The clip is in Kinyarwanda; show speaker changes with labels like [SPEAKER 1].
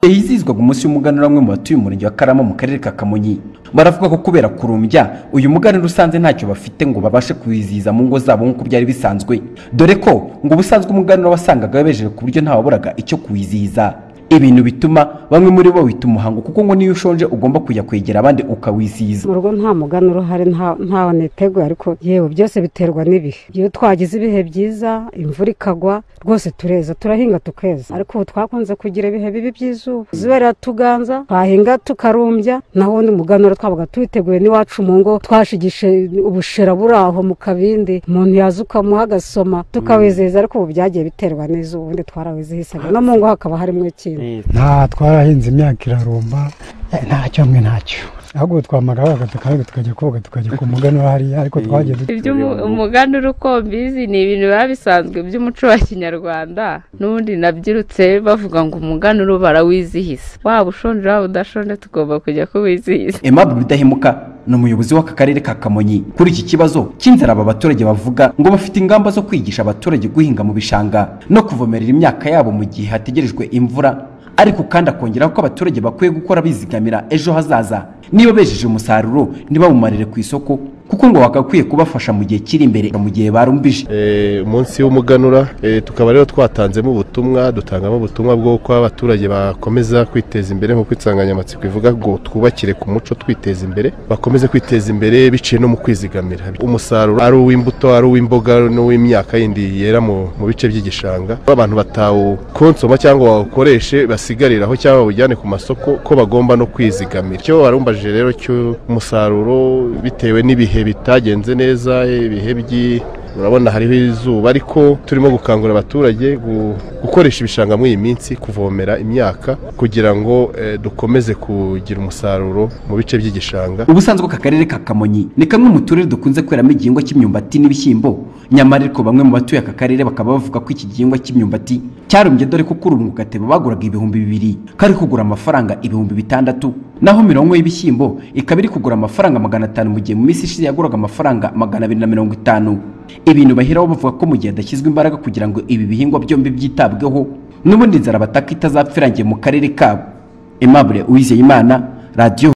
[SPEAKER 1] hizihizwaga umunsi w'umuganura bamwe mu batuye umurenge wa karama mu karere ka kamonyi baravuga ko kubera kurumbya uyu muganura usanze ntacyo bafite ngo babashe kuwizihiza mu ngo zabo nk'uko byari bisanzwe dore ko ngo ubusanzwe umuganura wasangaga wabejeje ku buryo ntawaburaga icyo kuwizihiza ibintu bituma bamwe muri bo wita umuhango kuko ngo niyo ushonje ugomba kujya kwegera abandi ukawizihiza
[SPEAKER 2] mu rugo nta muganura uhari nta- ntaho niteguye ariko yewe byose biterwa n'ibihe iyo twagize ibihe byiza imvura ikagwa rwose tureza turahinga tukeza ariko ubu twakunze kugira ibihe bibi by'izuba izuba riratuganza twahinga tukarumbya naho ubundi umuganura twabaga tuwiteguye n'iwacu mu ngo twashigishe ubushera buri aho mu kabindi umuntu yaza ukamuha agasoma tukawizihiza ariko ubu byagiye biterwa n'izuba ubundi twarawizihisaga no mu ngo hakaba harimo ikintu
[SPEAKER 3] nta twarahinze imyaka irarumba eh, ntacyo hamwe ntacyo ahubwo twamagaraga tukabiga tukajya koga tukajya ku muganura hariya ariko twagiye dute
[SPEAKER 4] iby'umuganura uko mbizi ni ibintu biba bisanzwe by'umuco wa kinyarwanda n'ubundi nabyirutse bavuga ngo umuganura barawizihiza waba ushonje waba udashonje tugomba kujya kuwizihiza
[SPEAKER 1] Aimable Rudahemuka ni umuyobozi w'aka karere ka Kamonyi kuri iki kibazo cy'inzara aba baturage bavuga ngo bafite ingamba zo kwigisha abaturage guhinga mu bishanga no kuvomerera imyaka yabo mu gihe hategerejwe imvura ariko kandi akongeraho ko abaturage bakwiye gukora bizigamira ejo hazaza niba bejeje umusaruro ntibawumarire ku isoko kuko ngo bagakwiye kubafasha mu gihe kiri imbere mu gihe barumbije
[SPEAKER 5] Eh, umunsi w'umuganura eh, tukaba rero twatanzemo ubutumwa dutangamo ubutumwa bw'uko abaturage bakomeza kwiteza imbere nk'uko insanganyamatsiko ivuga ngo twubakire ku muco twiteza imbere bakomeze kwiteza imbere biciye no mu kwizigamira umusaruro ari uw'imbuto ari uw'imboga n'uw'imyaka yindi yera mu mu bice by'igishanga Ko abantu batawukonsoma cyangwa bawukoreshe basigariraho cyangwa bawujyane ku masoko ko bagomba no kwizigamira icyo warumbajije rero cy'umusaruro bitewe n'ibihe bitagenze neza ibihe by'i urabona hariho izuba ariko turimo gukangurira abaturage gu- gukoresha ibishanga muri iyi minsi kuvomera imyaka kugira ngo eh, dukomeze kugira umusaruro mu bice by'igishanga
[SPEAKER 1] ubusanzwe aka karere ka kamonyi ni kamwe mu turere dukunze kweramo igihingwa cy'imyumbati n'ibishyimbo nyamara ariko bamwe mu batuye aka karere bakaba bavuga ko iki gihingwa cy'imyumbati cyarumbye dore ko kuri ubu mu gatebo baguraga ibihumbi bibiri kari kugura amafaranga ibihumbi bitandatu naho mirongo y'ibishyimbo ikaba iri kugura amafaranga magana atanu mu gihe mu minsi ishize yaguraga amafaranga magana abiri na mirongo itanu ibintu baheraho bavuga ko mu gihe hadashyizwe imbaraga kugira ngo ibi bihingwa byombi byitabweho n'ubundi inzara bataka itazapfirangiye mu karere kabo Aimable Uwizeyimana radiyo